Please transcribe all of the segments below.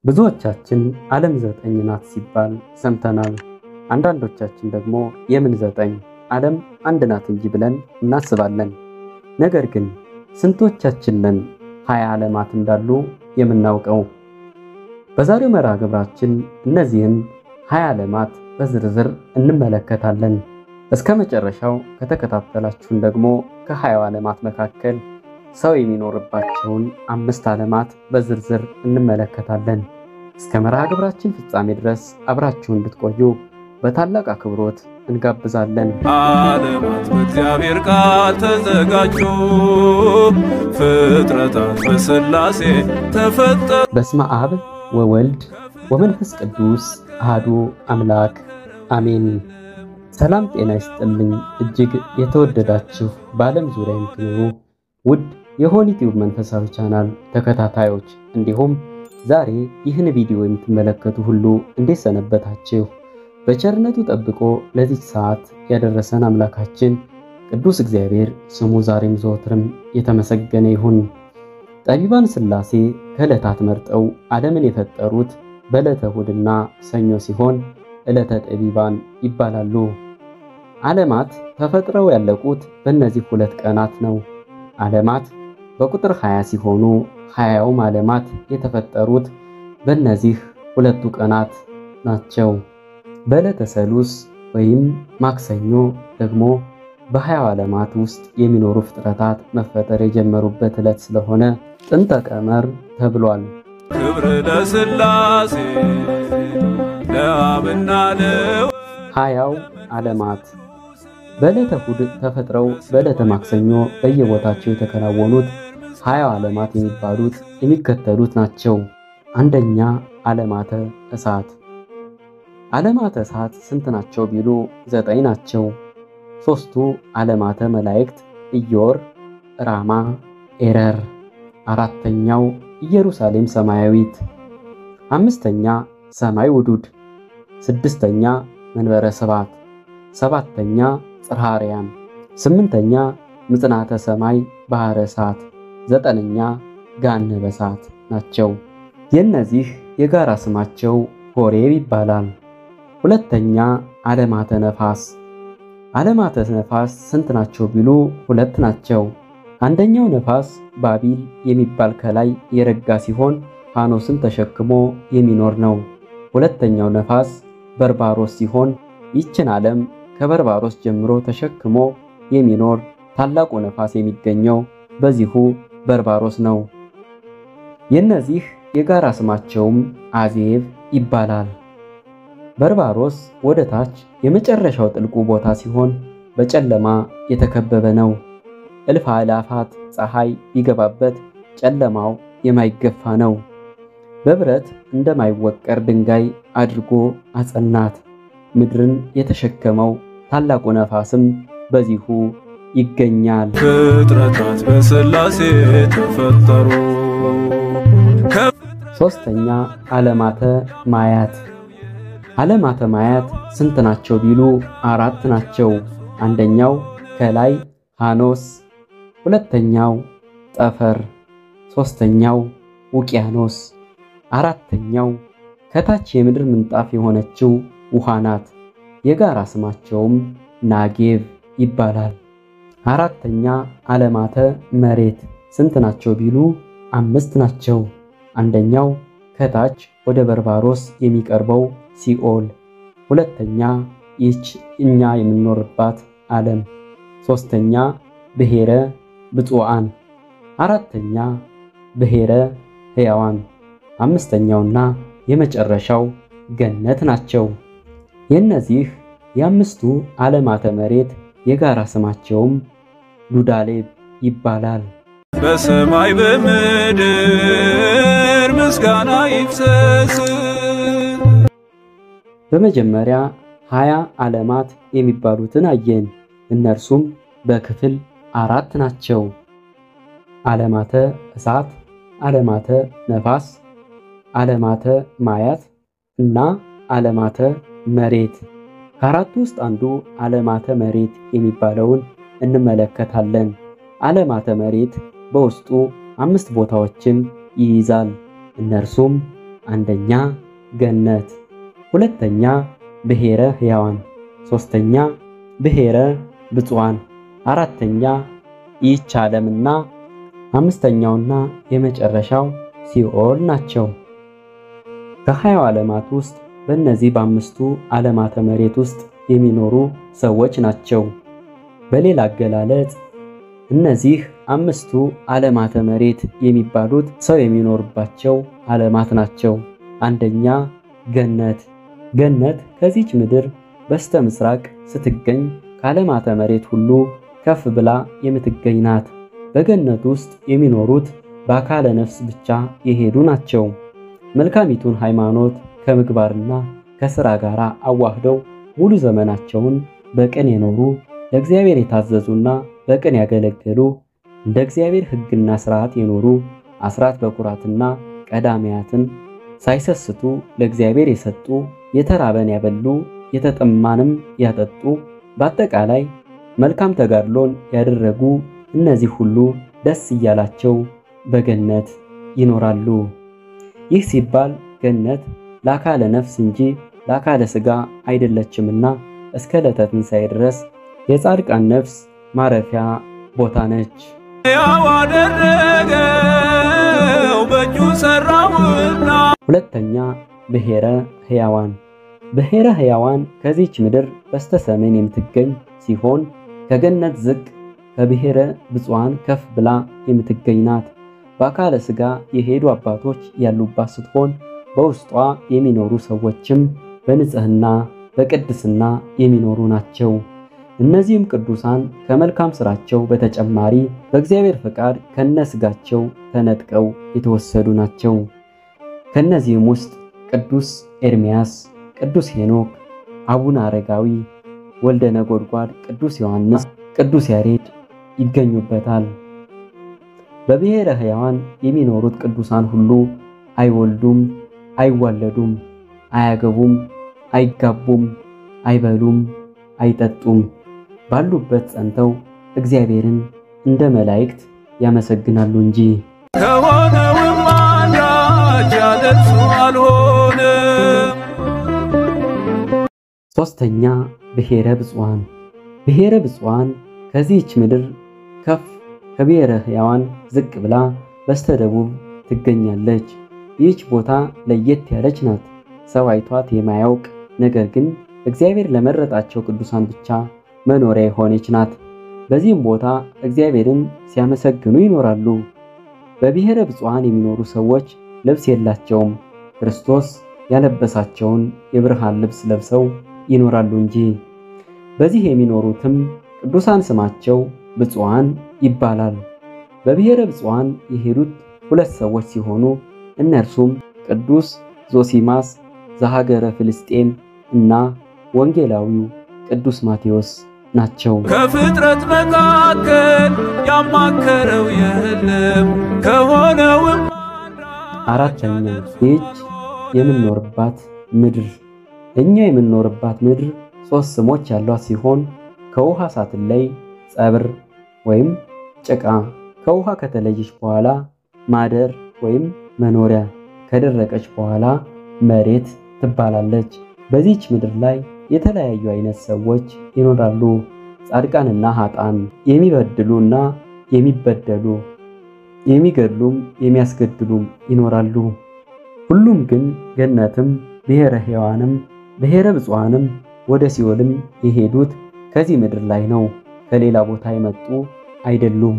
ብዙዎቻችን ዓለም ዘጠኝ ናት ሲባል ሰምተናል። አንዳንዶቻችን ደግሞ የምን ዘጠኝ ዓለም አንድ ናት እንጂ ብለን እናስባለን። ነገር ግን ስንቶቻችን ነን ሀያ ዓለማት እንዳሉ የምናውቀው? በዛሬው መርሃ ግብራችን እነዚህን ሀያ ዓለማት በዝርዝር እንመለከታለን። እስከ መጨረሻው ከተከታተላችሁን ደግሞ ከሀያው ዓለማት መካከል ሰው የሚኖርባቸውን አምስት ዓለማት በዝርዝር እንመለከታለን። እስከ መርሃ ግብራችን ፍጻሜ ድረስ አብራችሁ እንድትቆዩ በታላቅ አክብሮት እንጋብዛለን። ዓለማት በእግዚአብሔር ቃል ተዘጋጁ፣ ፍጥረታት በሥላሴ ተፈጠሩ። በስመ አብ ወወልድ ወመንፈስ ቅዱስ አሃዱ አምላክ አሜን። ሰላም ጤና ይስጥልኝ። እጅግ የተወደዳችሁ በዓለም ዙሪያ የምትኖሩ ውድ የሆኒ ቲዩብ መንፈሳዊ ቻናል ተከታታዮች እንዲሁም ዛሬ ይህን ቪዲዮ የምትመለከቱ ሁሉ እንዴት ሰነበታችሁ? በቸርነቱ ጠብቆ ለዚህ ሰዓት ያደረሰን አምላካችን ቅዱስ እግዚአብሔር ስሙ ዛሬም ዘወትርም የተመሰገነ ይሁን። ጠቢባን ሥላሴ ከዕለታት መርጠው ዓለምን የፈጠሩት በዕለተ እሑድና ሰኞ ሲሆን ዕለተ ጠቢባን ይባላሉ። ዓለማት ተፈጥረው ያለቁት በእነዚህ ሁለት ቀናት ነው። ዓለማት በቁጥር 20 ሲሆኑ ሀያውም ዓለማት የተፈጠሩት በእነዚህ ሁለቱ ቀናት ናቸው። በዕለተ ሰሉስ ወይም ማክሰኞ ደግሞ በሀያው ዓለማት ውስጥ የሚኖሩ ፍጥረታት መፈጠር የጀመሩበት ዕለት ስለሆነ ጥንተ ቀመር ተብሏል። ክብር ለሥላሴ ለአብና ለው ሀያው ዓለማት በዕለተ እሑድ ተፈጥረው በዕለተ ማክሰኞ በየቦታቸው የተከናወኑት ሀያው ዓለማት የሚባሉት የሚከተሉት ናቸው። አንደኛ ዓለማተ እሳት። ዓለማተ እሳት ስንት ናቸው ቢሉ ዘጠኝ ናቸው። ሦስቱ ዓለማተ መላእክት ኢዮር፣ ራማ፣ ኤረር። አራተኛው ኢየሩሳሌም ሰማያዊት። አምስተኛ ሰማይ ውዱድ። ስድስተኛ መንበረ ስባት። ሰባተኛ ጽርሐ አርያም። ስምንተኛ ምጽናተ ሰማይ ባሕረ እሳት። ዘጠነኛ ገሃነመ እሳት ናቸው። የእነዚህ የጋራ ስማቸው ሆሬብ ይባላል። ሁለተኛ ዓለማተ ነፋስ። ዓለማተ ነፋስ ስንት ናቸው ቢሉ ሁለት ናቸው። አንደኛው ነፋስ ባቢል የሚባል ከላይ የረጋ ሲሆን ፋኖስን ተሸክሞ የሚኖር ነው። ሁለተኛው ነፋስ በርባሮስ ሲሆን ይችን ዓለም ከበርባሮስ ጀምሮ ተሸክሞ የሚኖር ታላቁ ነፋስ የሚገኘው በዚሁ በርባሮስ ነው። የእነዚህ የጋራ ስማቸውም አዜብ ይባላል። በርባሮስ ወደ ታች የመጨረሻው ጥልቁ ቦታ ሲሆን በጨለማ የተከበበ ነው። እልፍ አእላፋት ፀሐይ ቢገባበት ጨለማው የማይገፋ ነው። በብረት እንደማይወቀር ድንጋይ አድርጎ አጸናት። ምድርን የተሸከመው ታላቁ ነፋስም በዚሁ ይገኛል። ፍጥረታት በሥላሴ ተፈጠሩ። ሦስተኛ ዓለማተ ማያት። ዓለማተ ማያት ስንት ናቸው ቢሉ አራት ናቸው። አንደኛው ከላይ ሃኖስ፣ ሁለተኛው ጠፈር፣ ሦስተኛው ውቅያኖስ፣ አራተኛው ከታች የምድር ምንጣፍ የሆነችው ውሃ ናት። የጋራ ስማቸውም ናጌቭ ይባላል። አራተኛ ዓለማተ መሬት ስንት ናቸው ቢሉ አምስት ናቸው። አንደኛው ከታች ወደ በርባሮስ የሚቀርበው ሲኦል፣ ሁለተኛ ይህች እኛ የምንኖርባት ዓለም፣ ሦስተኛ ብሔረ ብፁዓን፣ አራተኛ ብሔረ ሕያዋን፣ አምስተኛውና የመጨረሻው ገነት ናቸው። የእነዚህ የአምስቱ ዓለማተ መሬት የጋራ ስማቸውም ዱዳሌብ ይባላል። በሰማይ በምድር ምስጋና ይፍሰስ። በመጀመሪያ ሀያ ዓለማት የሚባሉትን አየን። እነርሱም በክፍል አራት ናቸው። ዓለማተ እሳት፣ ዓለማተ ነፋስ፣ ዓለማተ ማያት እና ዓለማተ መሬት። ከአራቱ ውስጥ አንዱ ዓለማተ መሬት የሚባለውን እንመለከታለን። ዓለማተ መሬት በውስጡ አምስት ቦታዎችን ይይዛል። እነርሱም አንደኛ ገነት፣ ሁለተኛ ብሔረ ሕያዋን፣ ሦስተኛ ብሔረ ብፁዓን፣ አራተኛ ይህች ዓለምና አምስተኛውና የመጨረሻው ሲኦል ናቸው። ከሀያው ዓለማት ውስጥ በእነዚህ በአምስቱ ዓለማተ መሬት ውስጥ የሚኖሩ ሰዎች ናቸው። በሌላ አገላለጽ እነዚህ አምስቱ ዓለማተ መሬት የሚባሉት ሰው የሚኖርባቸው ዓለማት ናቸው። አንደኛ ገነት። ገነት ከዚች ምድር በስተ ምስራቅ ስትገኝ ከዓለማተ መሬት ሁሉ ከፍ ብላ የምትገኝ ናት። በገነት ውስጥ የሚኖሩት በአካለ ነፍስ ብቻ የሄዱ ናቸው። መልካሚቱን ሃይማኖት ከምግባርና ከሥራ ጋር አዋህደው ሙሉ ዘመናቸውን በቅን የኖሩ ለእግዚአብሔር የታዘዙና በቅን ያገለገሉ እንደ እግዚአብሔር ሕግና ሥርዓት የኖሩ አስራት በኩራትና ቀዳሚያትን ሳይሰስቱ ለእግዚአብሔር የሰጡ የተራበን ያበሉ የተጠማንም ያጠጡ በአጠቃላይ መልካም ተጋድሎን ያደረጉ እነዚህ ሁሉ ደስ እያላቸው በገነት ይኖራሉ። ይህ ሲባል ገነት ለአካለ ነፍስ እንጂ ለአካለ ሥጋ አይደለችምና እስከ ዕለተ ትንሣኤ ድረስ የጻድቃን ነፍስ ማረፊያ ቦታ ነች። ያው አደረገው በእጁ ሠራውና ሁለተኛ ብሔረ ሕያዋን። ብሔረ ሕያዋን ከዚች ምድር በስተ ሰሜን የምትገኝ ሲሆን ከገነት ዝቅ ከብሔረ ብፁዓን ከፍ ብላ የምትገኝ ናት። በአካለ ሥጋ የሄዱ አባቶች ያሉባት ስትሆን በውስጧ የሚኖሩ ሰዎችም በንጽሕና በቅድስና የሚኖሩ ናቸው። እነዚህም ቅዱሳን ከመልካም ሥራቸው በተጨማሪ በእግዚአብሔር ፈቃድ ከነሥጋቸው ተነጥቀው የተወሰዱ ናቸው። ከነዚህም ውስጥ ቅዱስ ኤርምያስ፣ ቅዱስ ሄኖክ፣ አቡነ አረጋዊ፣ ወልደ ነጎድጓድ፣ ቅዱስ ዮሐንስ፣ ቅዱስ ያሬድ ይገኙበታል። በብሔረ ሕያዋን የሚኖሩት ቅዱሳን ሁሉ አይወልዱም፣ አይዋለዱም፣ አያገቡም፣ አይጋቡም፣ አይበሉም፣ አይጠጡም። ባሉበት ጸንተው እግዚአብሔርን እንደ መላእክት ያመሰግናሉ እንጂ። ከሆነውም አንዳች ያለ እርሱ አልሆነም። ሦስተኛ ብሔረ ብፁዓን። ብሔረ ብፁዓን ከዚህች ምድር ከፍ ከብሔረ ሕያዋን ዝቅ ብላ በስተደቡብ ትገኛለች። ይህች ቦታ ለየት ያለች ናት። ሰው አይቷት የማያውቅ ነገር ግን እግዚአብሔር ለመረጣቸው ቅዱሳን ብቻ መኖሪያ የሆነች ናት። በዚህም ቦታ እግዚአብሔርን ሲያመሰግኑ ይኖራሉ። በብሔረ ብፁዓን የሚኖሩ ሰዎች ልብስ የላቸውም፣ ክርስቶስ ያለበሳቸውን የብርሃን ልብስ ለብሰው ይኖራሉ እንጂ። በዚህ የሚኖሩትም ቅዱሳን ስማቸው ብፁዓን ይባላል። በብሔረ ብፁዓን የሄዱት ሁለት ሰዎች ሲሆኑ እነርሱም ቅዱስ ዞሲማስ ዘሀገረ ፍልስጤም እና ወንጌላዊው ቅዱስ ማቴዎስ ናቸው። ከፍጥረት መካከል ያማከረው የለም ከሆነውም አራተኛ ይህች የምንኖርባት ምድር እኛ የምንኖርባት ምድር ሦስት ስሞች ያሏት ሲሆን ከውሃ ሳትለይ ጸብር ወይም ጭቃ፣ ከውሃ ከተለየች በኋላ ማደር ወይም መኖሪያ፣ ከደረቀች በኋላ መሬት ትባላለች። በዚህች ምድር ላይ የተለያዩ አይነት ሰዎች ይኖራሉ። ጻድቃንና ኃጣን፣ የሚበድሉና የሚበደሉ፣ የሚገድሉም የሚያስገድሉም ይኖራሉ። ሁሉም ግን ገነትም ብሔረ ሕያዋንም ብሔረ ብፁዓንም ወደ ሲኦልም የሄዱት ከዚህ ምድር ላይ ነው፣ ከሌላ ቦታ የመጡ አይደሉም።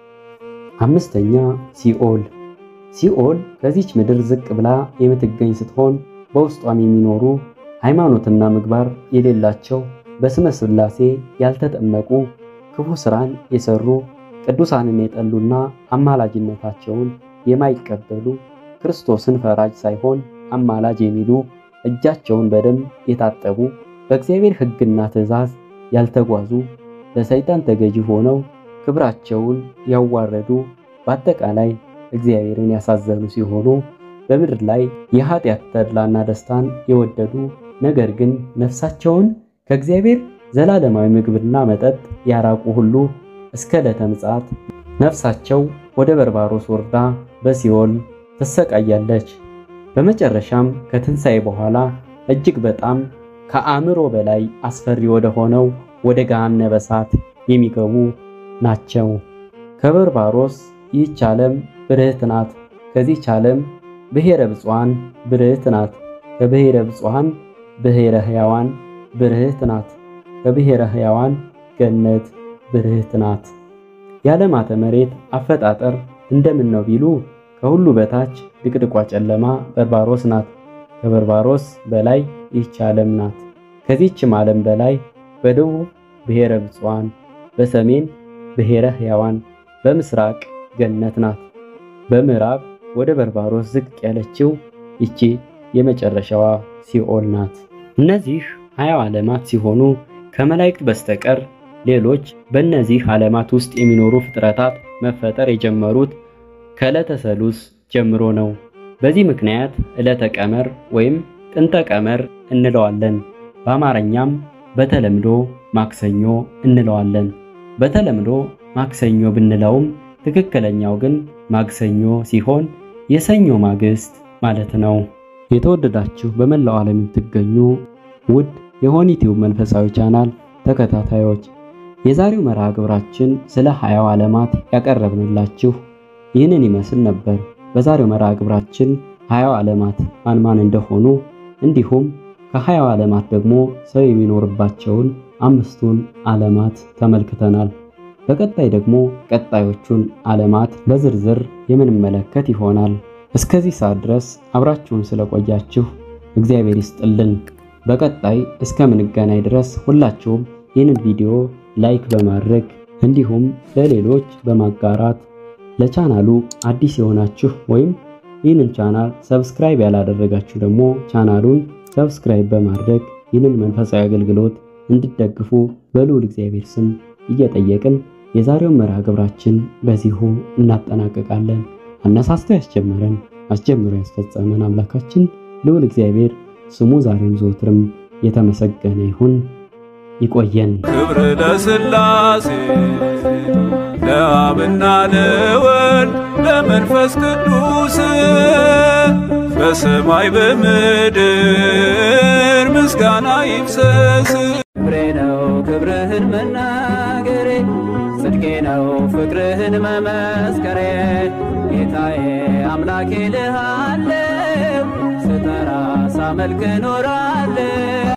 አምስተኛ ሲኦል። ሲኦል ከዚች ምድር ዝቅ ብላ የምትገኝ ስትሆን በውስጧም የሚኖሩ ሃይማኖትና ምግባር የሌላቸው በስመ ሥላሴ ያልተጠመቁ ክፉ ሥራን የሰሩ ቅዱሳንን የጠሉና አማላጅነታቸውን የማይቀበሉ ክርስቶስን ፈራጅ ሳይሆን አማላጅ የሚሉ እጃቸውን በደም የታጠቡ በእግዚአብሔር ሕግና ትእዛዝ ያልተጓዙ ለሰይጣን ተገዢ ሆነው ክብራቸውን ያዋረዱ በአጠቃላይ እግዚአብሔርን ያሳዘኑ ሲሆኑ በምድር ላይ የኃጢአት ተድላና ደስታን የወደዱ ነገር ግን ነፍሳቸውን ከእግዚአብሔር ዘላለማዊ ምግብና መጠጥ ያራቁ ሁሉ እስከ ዕለተ ምጽአት ነፍሳቸው ወደ በርባሮስ ወርዳ በሲኦል ትሰቃያለች። በመጨረሻም ከትንሣኤ በኋላ እጅግ በጣም ከአእምሮ በላይ አስፈሪ ወደ ሆነው ወደ ገሃነመ እሳት የሚገቡ ናቸው። ከበርባሮስ ይህች ዓለም ብርህት ናት፣ ከዚህች ዓለም ብሔረ ብፁዓን ብርህት ናት፣ ከብሔረ ብፁዓን ብሔረ ሕያዋን ብርህት ናት፣ ከብሔረ ሕያዋን ገነት ብርህት ናት። የዓለማተ መሬት አፈጣጠር እንደምን ነው ቢሉ ከሁሉ በታች ድቅድቋ ጨለማ በርባሮስ ናት። ከበርባሮስ በላይ ይህች ዓለም ናት። ከዚህችም ዓለም በላይ በደቡብ ብሔረ ብፁዓን፣ በሰሜን ብሔረ ሕያዋን፣ በምስራቅ ገነት ናት። በምዕራብ ወደ በርባሮስ ዝቅ ያለችው ይቺ የመጨረሻዋ ሲኦል ናት። እነዚህ ሀያው ዓለማት ሲሆኑ ከመላእክት በስተቀር ሌሎች በእነዚህ ዓለማት ውስጥ የሚኖሩ ፍጥረታት መፈጠር የጀመሩት ከዕለተ ሰሉስ ጀምሮ ነው። በዚህ ምክንያት ዕለተ ቀመር ወይም ጥንተ ቀመር እንለዋለን። በአማርኛም በተለምዶ ማክሰኞ እንለዋለን። በተለምዶ ማክሰኞ ብንለውም ትክክለኛው ግን ማክሰኞ ሲሆን የሰኞ ማግስት ማለት ነው። የተወደዳችሁ በመላው ዓለም የምትገኙ ውድ የሆኒቲዩብ መንፈሳዊ ቻናል ተከታታዮች የዛሬው መርሃ ግብራችን ስለ ሀያው ዓለማት ያቀረብንላችሁ ይህንን ይመስል ነበር። በዛሬው መርሃ ግብራችን ሀያው ዓለማት ማን ማን እንደሆኑ እንዲሁም ከሀያው ዓለማት ደግሞ ሰው የሚኖርባቸውን አምስቱን ዓለማት ተመልክተናል። በቀጣይ ደግሞ ቀጣዮቹን ዓለማት በዝርዝር የምንመለከት ይሆናል። እስከዚህ ሰዓት ድረስ አብራችሁን ስለቆያችሁ እግዚአብሔር ይስጥልን። በቀጣይ እስከምንገናኝ ድረስ ሁላችሁም ይህንን ቪዲዮ ላይክ በማድረግ እንዲሁም ለሌሎች በማጋራት ለቻናሉ አዲስ የሆናችሁ ወይም ይህንን ቻናል ሰብስክራይብ ያላደረጋችሁ ደግሞ ቻናሉን ሰብስክራይብ በማድረግ ይህንን መንፈሳዊ አገልግሎት እንድትደግፉ በልዑል እግዚአብሔር ስም እየጠየቅን የዛሬውን መርሃ ግብራችን በዚሁ እናጠናቅቃለን። አነሳስቶ ያስጀመረን አስጀምሮ ያስፈጸመን አምላካችን ልዑል እግዚአብሔር ስሙ ዛሬም ዘወትርም የተመሰገነ ይሁን። ይቆየን። ክብር ለሥላሴ ለአብና ለወልድ ለመንፈስ ቅዱስ በሰማይ በምድር ምስጋና ይፍሰስ። ክብሬ ነው ክብርህን መናገሬ፣ ጽድቄ ነው ፍቅርህን መመስከሬ። ጌታዬ አምላኬ ልሃለው ስጠራ ሳመልክ እኖራለሁ።